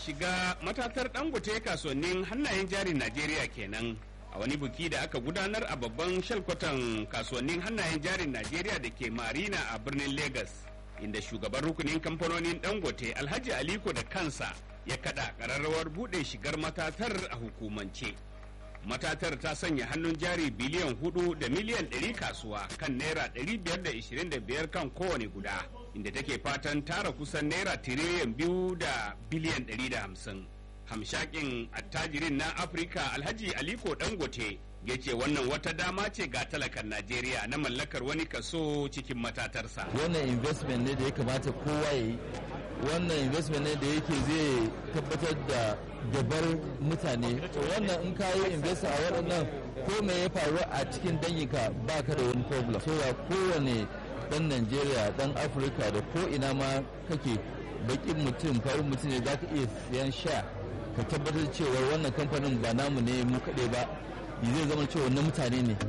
shiga matatar dangote kasuwannin hannayen jarin najeriya kenan a wani buki da aka gudanar a babban shalkwatan kasuwannin hannayen jarin najeriya da ke marina a birnin lagos inda shugaban rukunin kamfanonin dangote alhaji aliko da kansa ya kada kararrawar bude shigar matatar a hukumance matatar ta sanya hannun jari biliyan hudu da miliyan 100 kasuwa kan naira 525 kan kowane guda inda take fatan tara kusan naira tiriliyan biyu da biliyan 150 hamshakin attajirin na afirka alhaji aliko dangote ya ce wannan wata dama ce ga talakan najeriya na mallakar wani kaso cikin matatarsa wannan investment ne da ya kamata kowa ya yi wannan investment ne da yake zai tabbatar da gabar mutane wannan in ka yi invest a waɗannan ko me ya faru a cikin danyinka ba ka da wani problem so kowane dan najeriya dan afirka da ko ina ma kake bakin mutum farin mutum ne za ka iya siyan sha ka tabbatar cewa wannan kamfanin ba namu ne mu kaɗai ba zai zama cewa na mutane ne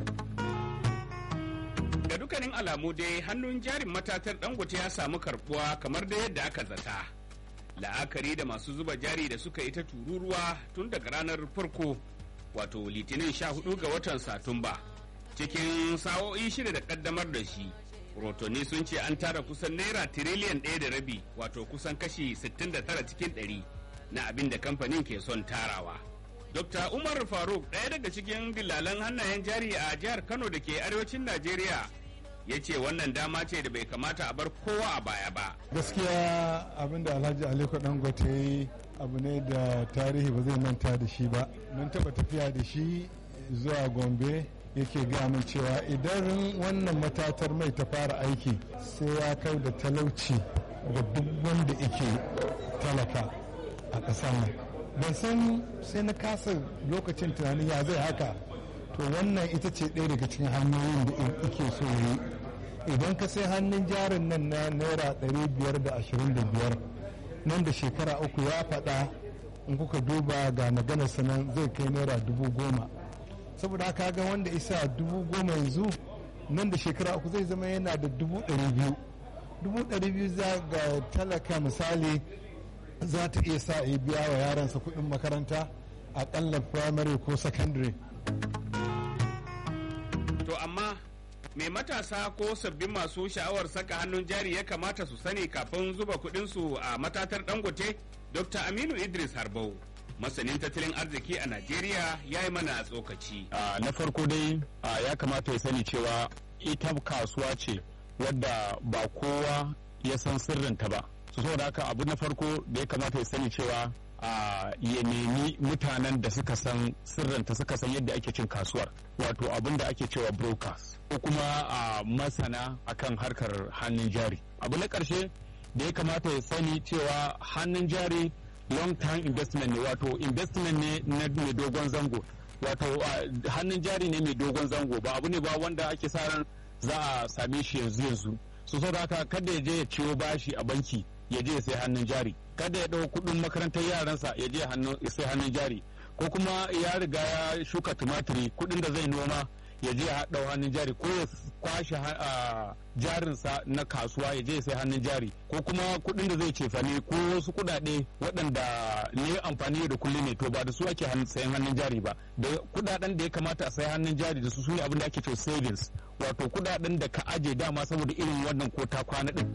da dukkanin alamu dai hannun jarin matatar dangote ya samu karbuwa kamar da yadda aka zata la'akari da masu zuba jari da suka yi ta tururuwa tun daga ranar farko wato litinin 14 ga watan satumba cikin sa'o'i shida da kaddamar da shi rotoni sun ce an tara kusan naira tiriliyan ɗaya da rabi wato kusan kashi 69 cikin 100 na abin da kamfanin ke son tarawa dr umar faruk ɗaya daga cikin dillalan hannayen jari a jihar kano da ke arewacin najeriya ya ce wannan dama ce da bai kamata a bar kowa a baya ba gaskiya abin da alhaji aliko dangote ya yi abu ne da tarihi ba zai manta da shi ba mun taba tafiya da shi zuwa gombe yake gaya min cewa idan wannan matatar mai ta fara aiki sai ya kai da talauci ga duk wanda yake talaka a ƙasar nan ban san sai na kasa lokacin tunanin ya zai haka to wannan ita ce ɗaya daga cikin hanyoyin da ike so yi idan ka sai hannun jarin nan na naira 525 nan da shekara uku ya faɗa in kuka duba ga maganar sanan zai kai naira dubu goma saboda haka ga wanda isa dubu goma yanzu nan da shekara uku zai zama yana da dubu ɗari biyu dubu ɗari biyu za ga talaka misali za ta iya sa ya biya wa yaransa kuɗin makaranta aƙalla primary ko secondary to amma me matasa ko sabbin masu sha'awar saka hannun jari ya kamata su sani kafin zuba kuɗinsu a matatar dangote dr aminu idris harbau masanin tattalin arziki a najeriya ya yi mana tsokaci na farko dai ya kamata ya sani cewa ita kasuwa ce wadda ba kowa ya san sirrinta ba su saboda haka abu na farko da ya kamata ya sani cewa ya nemi mutanen da suka san sirrinta suka san yadda ake cin kasuwar wato abin da ake cewa brokers ko kuma a masana akan harkar hannun jari abu na ƙarshe da ya kamata ya sani cewa hannun jari long term investment ne wato investment ne na mai dogon zango wato hannun jari ne mai dogon zango ba abu ne ba wanda ake sa ran za a same shi yanzu yanzu su so haka kada ya je ya ciwo bashi a banki ya je ya sai hannun jari kada ya ɗau kuɗin makarantar yaransa ya je ya sai hannun jari ko kuma ya riga ya shuka tumatiri kuɗin da zai noma ya je ya ɗau hannun jari ko ya kwashe jarinsa na kasuwa ya je ya sai hannun jari ko kuma kuɗin da zai cefane ko wasu kuɗaɗe waɗanda ne amfani da kullum ne to ba da su ake sayan hannun jari ba da kuɗaɗen da ya kamata a sayi hannun jari da su su ne abin da ake cewa savings wato kuɗaɗen da ka aje dama saboda irin wannan ko ta kwana ɗin.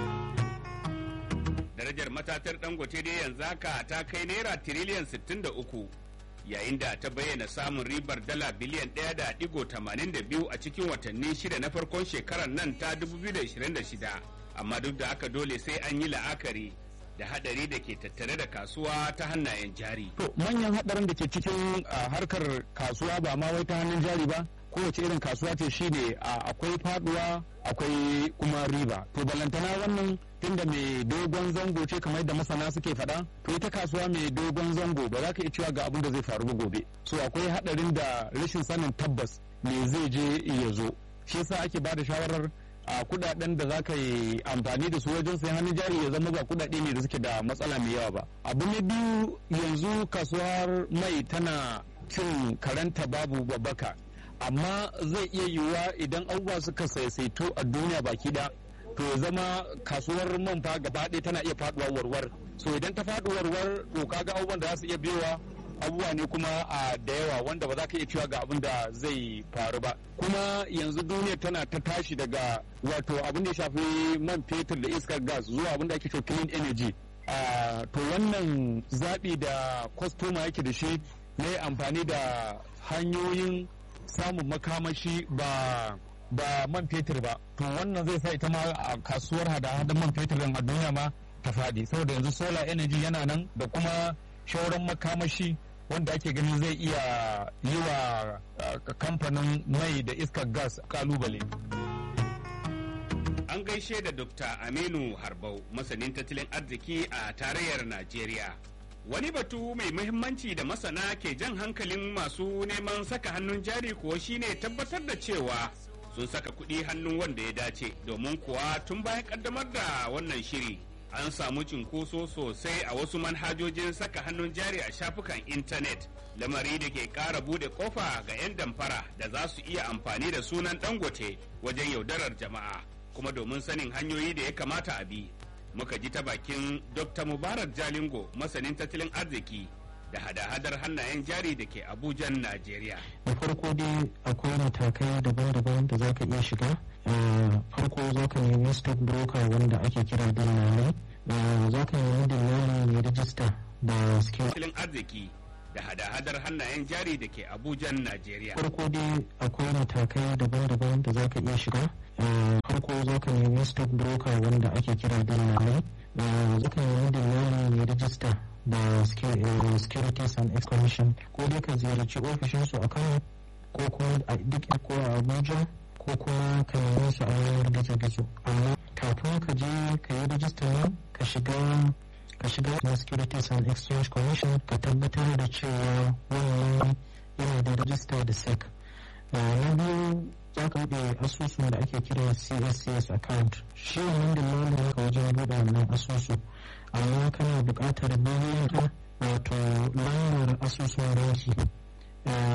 darajar matatar dangote dai yanzu haka ta kai naira tiriliyan 63 yayin da ta bayyana samun ribar dala biliyan 1.82 a cikin watanni shida na farkon shekarar nan ta 2026 amma duk da haka dole sai an yi la'akari da hadari da ke tattare da kasuwa ta hannayen jari. To manyan hadarin da ke cikin harkar kasuwa ba ma wai ta hannun jari ba kowace irin kasuwa ce shine akwai faduwa akwai kuma riba to balantana wannan tunda mai dogon zango ce kamar da masana suke faɗa to ita kasuwa mai dogon zango ba za ka iya cewa ga abin da zai faru ba gobe so akwai hadarin da rashin sanin tabbas me zai je ya zo shi yasa ake ba da shawarar a kudaden da za ka yi amfani da su wajen sayan hannun jari ya zama ba kudade ne da suke da matsala mai yawa ba abu na biyu yanzu kasuwar mai tana cin karanta babu babbaka amma zai iya yiwuwa idan abubuwa suka saisaitu a duniya baki da to ya zama kasuwar man fa gaba ɗaya tana iya faduwa warwar so idan ta faɗi warwar to kaga abubuwan da za su iya biyowa abubuwa ne kuma a da yawa wanda ba za ka iya cewa ga abin da zai faru ba kuma yanzu duniya tana ta tashi daga wato abin da ya shafi man fetur da iskar gas zuwa abin da ake cewa clean energy to wannan zaɓi da kwastoma yake da shi na amfani da hanyoyin samun makamashi ba ba man fetur ba to wannan zai sa ita ma a kasuwar hada-hadan man fetur a duniya ma ta faɗi saboda yanzu solar energy yana nan da kuma shauran makamashi wanda ake ganin zai iya yi wa kamfanin mai da iskar gas kalubale. An gaishe da Dr. Aminu Harbau, masanin tattalin arziki a tarayyar Najeriya. Wani batu mai muhimmanci da masana ke jan hankalin masu neman saka hannun jari kuwa shine tabbatar da cewa sun saka kuɗi hannun wanda ya dace domin kuwa tun bayan kaddamar da wannan shiri an samu cinkoso sosai a wasu manhajojin saka hannun jari a shafukan intanet lamari da ke ƙara bude kofa ga 'yan damfara da za su iya amfani da sunan dangote wajen yaudarar jama'a kuma domin sanin hanyoyi da ya kamata a bi muka ji ta bakin dr mubarak jalingo masanin tattalin arziki da hada-hadar hannayen jari da ke abujan najeriya da farko dai akwai matakai daban-daban da za ka iya shiga farko za ka nemi stock broker wanda ake kira dillalai za ka nemi dillali mai rijista da skill tattalin arziki da hada-hadar hannayen jari da ke abujan najeriya farko dai akwai matakai daban-daban da za ka iya shiga farko za ka nemi stock broker wanda ake kira dillalai za ka nemi dillali mai rijista da securities and exchange commission ko dai ka ziyarci ofishinsu a kano ko kuma a duk ko a abuja ko kuma ka nemi su a yanar gizo-gizo amma kafin ka je ka yi rijistar nan ka shiga ka shiga na securities and exchange commission ka tabbatar da cewa wannan yana da rijista da sec na biyu za ka buɗe asusun da ake kira cscs account shi wannan da lalata ka wajen buɗe wannan asusu amma kana buƙatar bayan wato lambar asusun banki